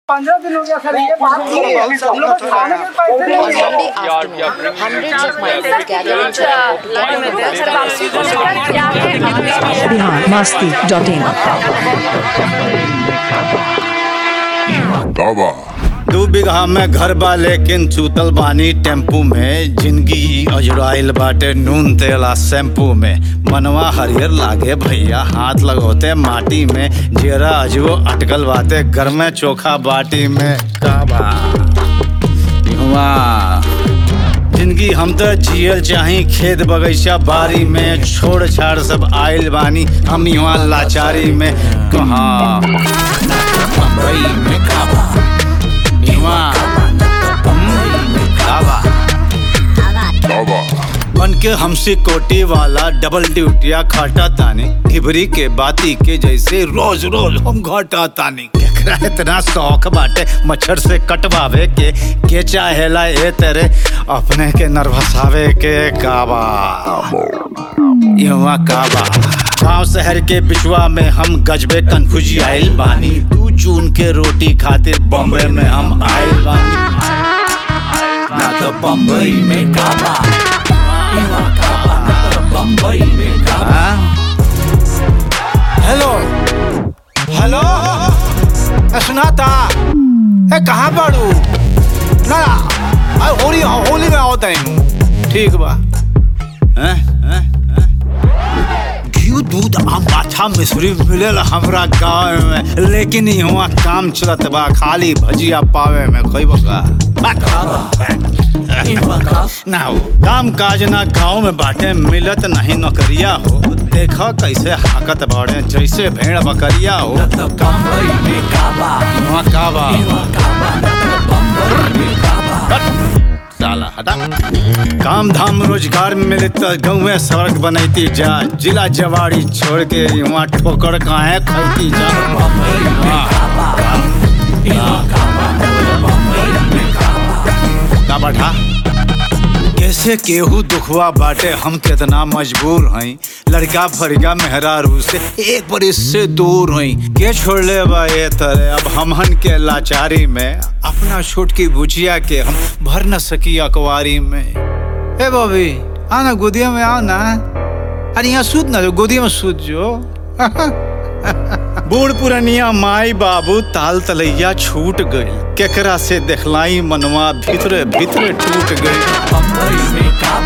पंद्रह दिन हो गया सर ये बात की हम लोग को खाने के पैसे नहीं On है Monday afternoon, hundreds of migrants gathered in Chennai to get a Bihar Masti dot in Baba. दू बिगहा में घर बा लेकिन चूतल बानी टेम्पू में जिंदगी अजुराइल बाटे नून तेला शैम्पू में मनवा हरियर लागे भैया हाथ लगोते माटी में जेरा अजबो अटकल बाटे घर में चोखा बाटी में का बा इहवा जिंदगी हम तो जियल चाही खेत बगीचा बारी में छोड़ छाड़ सब आइल बानी हम यहाँ लाचारी में कहाँ बम्बई में काबा यहाँ काबा Baba. बन के हमसे कोटी वाला डबल ड्यूटिया खाटा तानी घिबरी के बाती के जैसे रोज रोज हम घाटा तानी केकरा इतना शौक बाटे मच्छर से कटवावे के के चाहेला ए तेरे अपने के नर्वसावे के काबा युवा काबा गांव शहर के बिचवा में हम गजबे कन्फ्यूजी आइल बानी दू जून के रोटी खातिर बॉम्बे में हम आइल बानी ना तो बम्बई में काबा हेलो हेलो ए, सुनाता ए कहाँ बाड़ू ना आ, होली होली में आओ तनी ठीक बा हैं हैं हैं? घी दूध आम पाछा मिश्री मिलेला हमरा गाँव में लेकिन यहाँ काम चलत बा खाली भजिया पावे में कोई बका ना हो काम काज ना गाँव में बाटे मिलत नहीं नौकरिया हो देखा कैसे हाकत बाड़े जैसे भेड़ बकरिया हो वहाँ काबा हट, साला हटा काम धाम रोजगार मिले तो गाँव में सड़क बनैती जा जिला जवाड़ी छोड़ के वहाँ ठोकर काहे खैती जा का बैठा कैसे केहू दुखवा बाटे हम कितना मजबूर हई लड़का फरिका मेहरारू से एक बरिस से दूर हई के छोड़ ले बा ये तरह अब हमहन के लाचारी में अपना छोट की बुचिया के हम भर न सकी अकवारी में ए बॉबी आना गोदिया में आओ ना अरे यहाँ सूत ना जो गोदिया में सूत जो बूढ़ पुरनिया माई बाबू ताल तलैया छूट गई केकरा से देखलाई मनवा भीतरे भीतरे टूट गई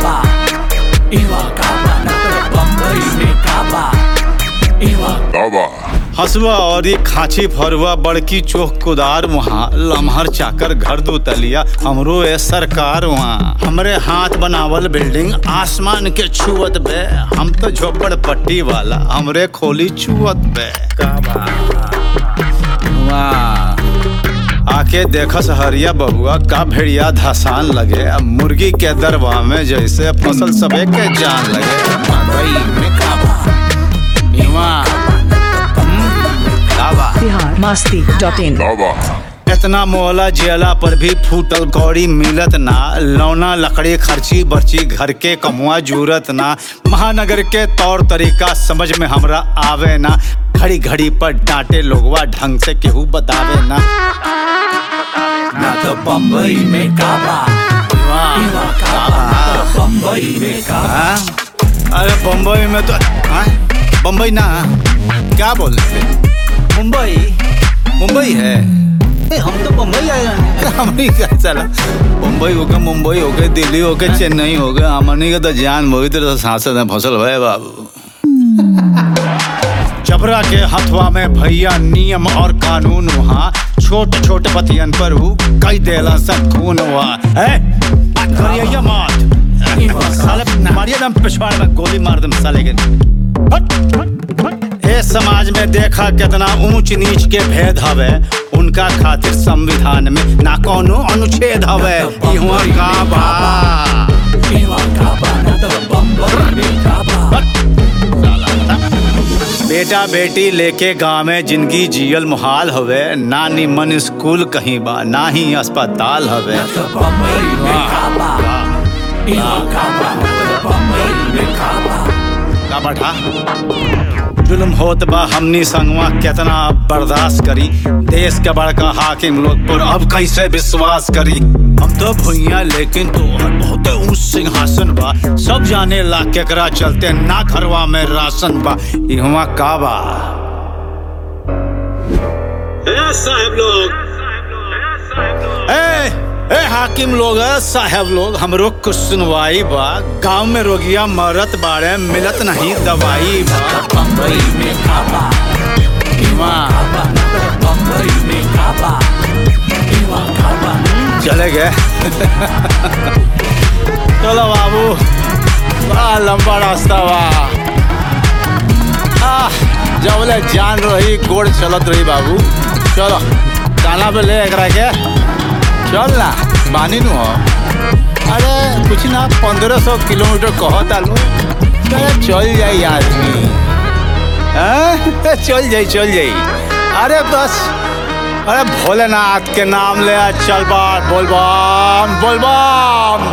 Baba. हसुआ और ये खांची फरुआ बड़की चोख कुदार वहाँ लम्हर चाकर घर दो तलिया हमरो ए सरकार वहाँ हमरे हाथ बनावल बिल्डिंग आसमान के छुअत बे हम तो झोपड़ पट्टी वाला हमरे खोली छुअत बे का बा? वाह आके देखस हरिया बहुआ का भेड़िया धसान लगे अब मुर्गी के दरबा में जैसे फसल सबे के जान लगे मकई में काबा इवा काबा Bihar Masti dot in Baba. इतना मोहला जेला पर भी फूटल कौड़ी मिलत ना लौना लकड़ी खर्ची बर्ची घर के कमुआ जूरत ना महानगर के तौर तरीका समझ में हमरा आवे ना घड़ी घड़ी पर डांटे लोगवा ढंग से केहू बतावे ना ना तो बम्बई में काबा बम्बई में काबा अरे बम्बई में तो हाँ? बम्बई ना क्या बोल रहे थे मुंबई मुंबई है ए, हम तो मुंबई आए हैं हमनी का चला मुंबई हो गए मुंबई हो गए दिल्ली हो गए चेन्नई हो गए हमनी का तो जान मोही तरह सांसद है फसल भाई बाबू जबरा के हथवा में भैया नियम और कानून वहाँ छोट छोट बतियन पर हु कई देला सब खून हुआ है करिए मत साले मारिए दम पिछवाड़ में गोली मार दम साले के हट, हट, हट। ए समाज में देखा कितना ऊंच नीच के भेद हवे उनका खातिर संविधान में ना कोनो अनुच्छेद हवे इहुआ का बा हट, साला हटा। बेटा बेटी लेके गाँव में जिंदगी जियल मुहाल हवे ना निमन स्कूल कहीं बा ना ही अस्पताल हवे का बैठा जुल्म होत बा हमनी संगवा केतना बर्दाश्त करी देश के बड़का हाकिम लोग पर अब कैसे विश्वास करी हम तो भुइया लेकिन तोहर बहुत ऊंच सिंहासन बा सब जाने ला केकरा चलते ना घरवा में राशन बा इहवा का बा ए साहब लोग ए ए हाकिम लोग ए, साहब लोग हमरो कुछ सुनवाई बा गांव में रोगिया मरत बाड़े मिलत नहीं दवाई बा बम्बई में काबा बम्बई में काबा चले गए चलो बाबू बड़ा लंबा रास्ता बा आह, जबले जान रही गोड़ चलत रही बाबू चलो काना पे ले एकरा के चल ना बानी नु हो अरे कुछ ना पंद्रह सौ किलोमीटर कहो तालू अरे चल जाई आदमी हाँ? चल जाई चल जाई अरे बस अरे भोलेनाथ के नाम ले आ, चल बात बोल बम बोल बम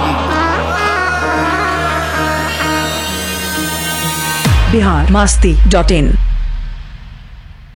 बिहार मस्ती डॉट इन